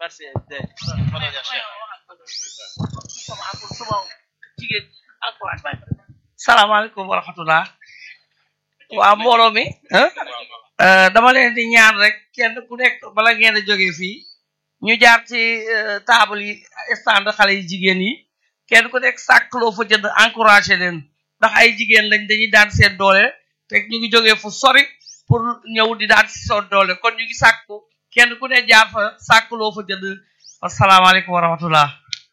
merci salaamaaleykum wa rahmatullah waa mbooloo mi dama leen di ñaan rek kenn ku nekk bala ngeen a jógee fii ñu jaar ci table yi stand xale yi jigéen yi kenn ku nekk sàkkloo fa jënd encouragé leen ndax ay jigéen lañ dañuy daan seen doole te ñu ngi jógee fu sori pour ñëw di daan si seen doole kon ñu ngi sàkku kenn ku ne jaar fa sàkkloo fa jënd asalaamaaleykum wa rahmatullah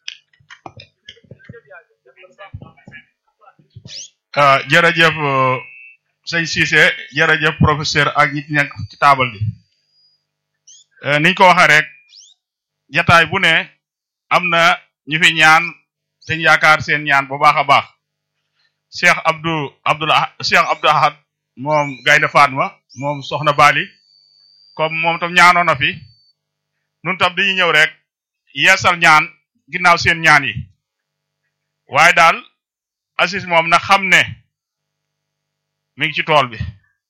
ah jërëjëf sëñ Cissé jërëjëf professeur ak ñi nekk ci taabal bi niñ ko waxee rek jataay bu ne am na ñu fi ñaan te ñu yaakaar seen ñaan bu baax a baax Cheikh Abdou Abdoul Cheikh Abdou Ahad moom Gaynde Fatma moom Soxna Bali comme moom tam ñaanoon na fi nun tam dañuy ñëw rek yeesal ñaan ginnaaw seen ñaan yi waaye daal Aziz moom na xam ne mi ngi ci tool bi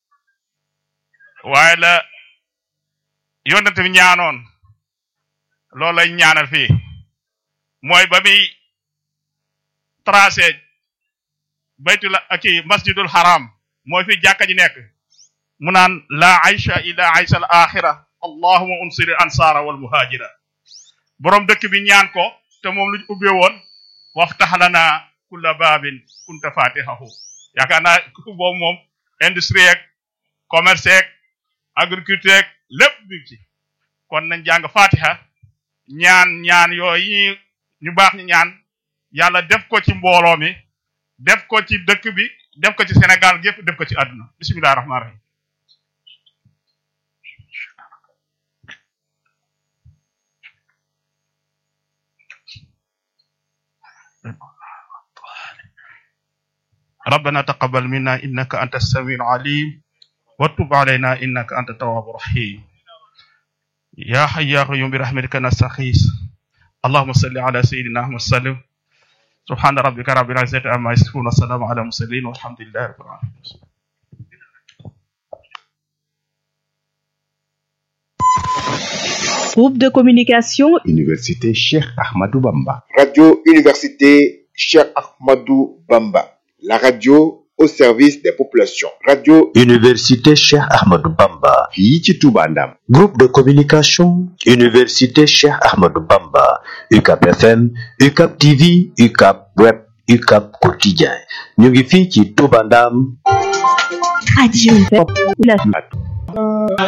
waaye la yonent bi ñaanoon loolu lañ ñaanal fii mooy ba muy tracé baytul aki masjidul haram mooy fi jàkka ji nekk mu naan la aysha illa aysha al axira allahuma unsiri ansara wal muhajira boroom dëkk bi ñaan ko te moom luñ ubbee woon waftax lana kulla baabin kunta fatihahu yaakaar naa boobu moom industrie ak commerce ak agriculture ak lépp bi ci kon nañ jàng fatiha ñaan ñaan yooyu ñu baax ñu ñaan yàlla def ko ci mbooloo mi def ko ci dëkk bi def ko ci Sénégal gépp def ko ci àdduna bismillahi rahmaani rahim ربنا تقبل منا إنك أنت السميع العليم وتب علينا إنك أنت التواب الرحيم يا حي يا قيوم برحمتك نستغيث اللهم صل على سيدنا محمد وسلم سبحان ربك رب العزة عما يصفون والسلام على المرسلين والحمد لله رب العالمين Groupe de communication Université Cheikh Ahmadou Bamba. Radio Université Cheikh Ahmadou Bamba. La radio au service des populations. Radio Université Cheikh Ahmadou Bamba. fii ci Touba Ndam. Groupe de communication Université Cheikh Ahmadou Bamba. UCAP FM, UCAP TV, UCAP Web, UCAP Quotidien. ñu ngi fii ci Touba Ndam. Radio Population